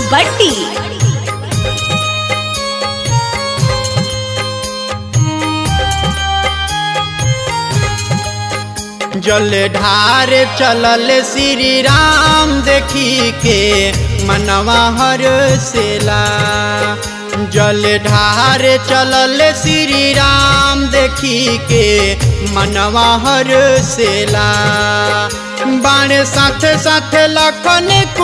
बट्टी जल ढार चलल श्री राम देखी के मनवा हर सेला जल ढार चलल श्री राम देखी के मनवा हर सेला बाण साथ साथ लखन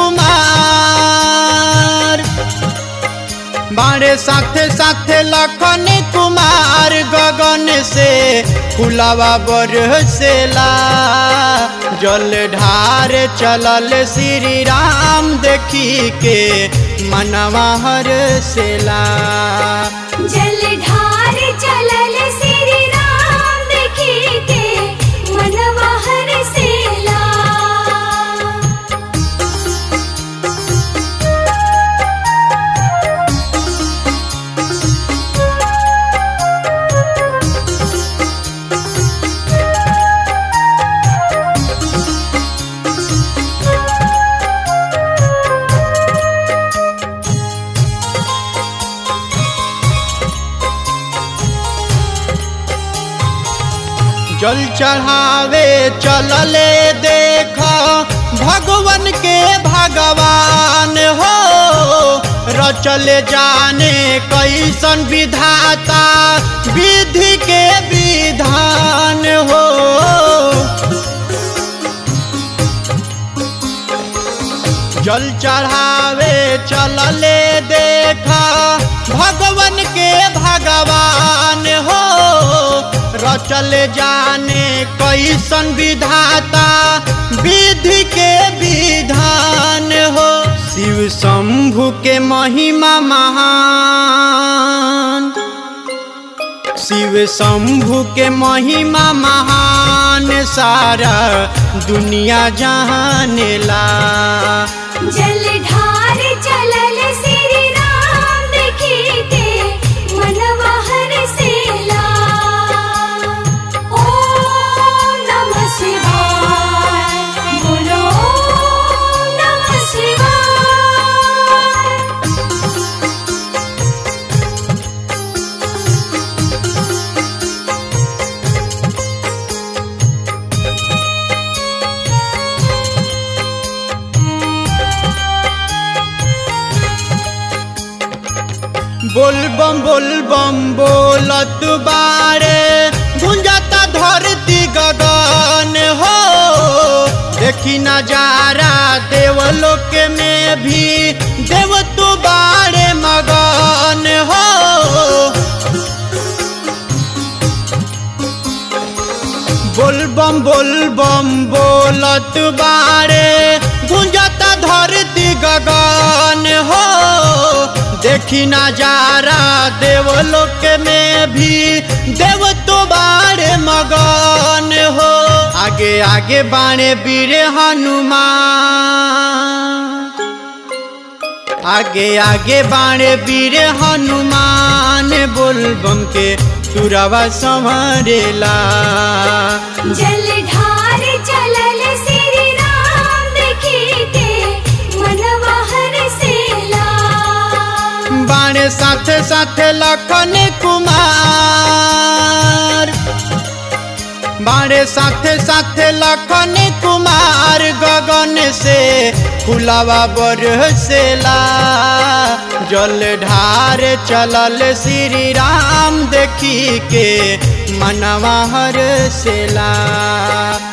कुमार बारे साथे साथे लखन कुमार गगन से फुलावा बरसेला जल ढार चलल श्री राम देखी के मनवा हरसेला जल ढार चलल श्री राम देखी के मनवा हरसेला जल चढ़ावे चलले देख भगवन के भगवान हो रचल जाने कैसन विधाता विधि के विधान हो जल चढ़ावे चलले देखा भगवन के भगवान हो रचल जाने कैसन विधाता विधि के विधान हो शिव शंभु के महिमा महान शिव शंभु के महिमा महान सारा दुनिया जानेला जल ढार चलल श्री राम देखी के मनवा हरसेला ओम नमः शिवाय बोलो ओम नमः शिवाय बोल बम बोल बम बोलत बारे गुंजता धरती गगन हो देखी नजारा देवलोक में भी देव तू बारे मगन हो बोल बम बोल बम बोलत बारे गुंजता धरती गगन हो देखी नजारा देवलोक में भी देव तो बारे मगन हो आगे आगे बाणे वीर हनुमान आगे आगे बाणे वीर हनुमान बोल बम के तुरवा संवरेला जल ढार चलल श्री राम देखी के मनवा हरसेला बाणे साथ साथ लखन कुमार बाणे साथ साथ लखन कुमार गगन से फुलावा बरसेला जल ढार चलल श्री राम देखी के मनवा हरसेला